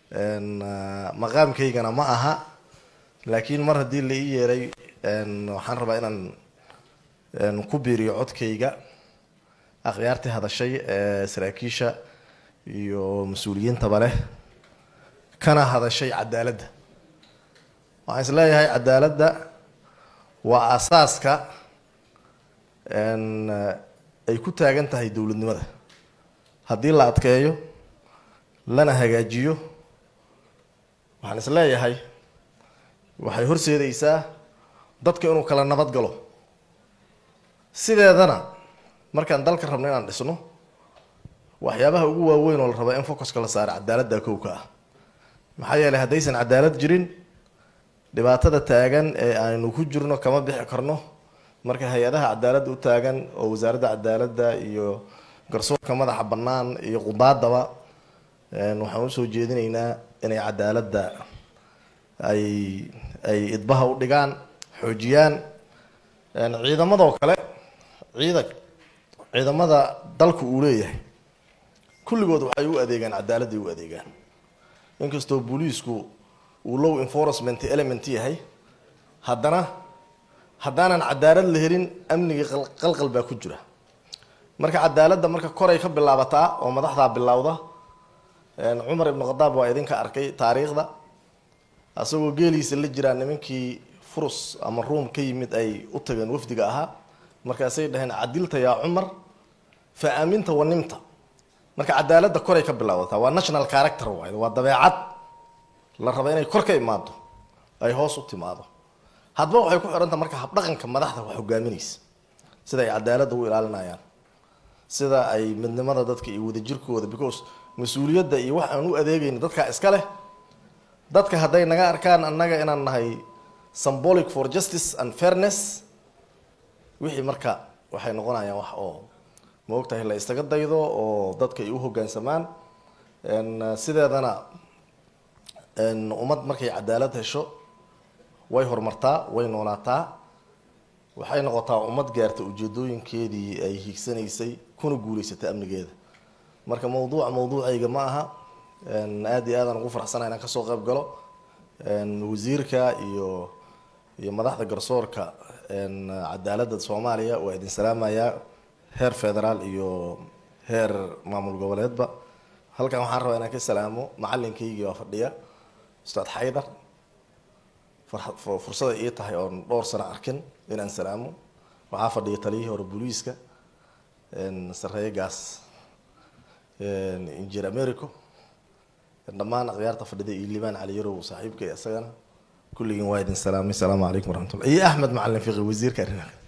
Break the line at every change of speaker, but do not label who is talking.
maqaamkaygana ma aha laakiin mar haddii la ii yeeray waxaan rabaa inaan ku biiriyo codkayga akhyaartii hadashay ee saraakiisha iyo mas-uuliyiintaba leh kana hadashay cadaaladda waxaan is leeyahay cadaaladda waa asaaska ay ku taagan tahay dowladnimada haddii la adkeeyo lana hagaajiyo waxaan is leeyahay waxay horseedaysaa dadka inuu kala nabad galo sideedana markaan dalka rabno inaan dhisno waxyaabaha ugu waaweyn oo la rabaa in focuska la saaro cadaaladda kowka ah maxaa yeelay haddaysan cadaalad jirin dhibaatada taagan ee aynu ku jirno kama bixi karno marka hay-adaha cadaaladda u taagan oo wasaaradda cadaaladda iyo garsoorka madaxa bannaan iyo qudaadaba waxaan usoo jeedinaynaa inay cadaaladda ay ay idbaha u dhigaan xoojiyaan ciidamadoo kale ciida ciidamada dalku uu leeyahay kulligood waxay u adeegaan cadaaladday u adeegaan inkastoo booliisku uu low enforcement element yahay haddana haddaanan cadaalad la helin amnigii qalqal baa ku jira marka cadaaladda marka koray ka bilaabataa oo madaxdaa bilowda cumar ibnu khadaab waa idinka arkay taariikhda asagoo geeliisa la jiraa nimankii furus ama ruum ka yimid ay u tageen wafdiga ahaa markaasay dhaheen cadilta yaa cumar fa aaminta wanimta marka cadaaladda koray ka bilaabataa waa national character waay waa dabeecad la raba inay kor ka imaado ay hoos u timaado hadba waxay ku xidhanta marka habdhaqanka madaxda wax hogaaminaysa sida ay cadaaladda u ilaalinayaan sida ay midnimada dadka iyo wadajirkooda because mas-uuliyadda iyo wax aan u adeegayna dadkaa iska leh dadka hadday naga arkaan annaga inaan nahay symbolic for justice and fairness wixii marka waxay noqonayaan wax oo ma ogtahay la istaga daydo oo dadka ay u hoggaansamaan sideedana ummad markay cadaalad hesho way horumartaa way noolaataa waxay noqotaa ummad gaarta ujeedooyinkeedii ay hiigsanaysay kuna guulaysatay amnigeeda marka mawduuca mawduucayga ma aha aada iyo aadaan ugu faraxsana inaan kasoo qayb galo wasiirka iyo iyo madaxda garsoorka cadaaladda soomaaliya waa idin salaamayaa heer federaal iyo heer maamul goboleedba halkan waxaan rabaa inaan ka salaamo macalinkaygii waa fadhiya ustaad xaydar fursada ii tahay oon dhowr sano arkin inaan salaamo waxaa fadhiya taliyihii hore booliiska sareeyegaas injir americo dhammaan akhyaarta fadhida iyo liibaan cali yarow saaxiibka isagana kulligiin waa idin salaamay asalaamu calaykum waraxmatullah iyo axmed macalin fiqi wasiirka arrimaha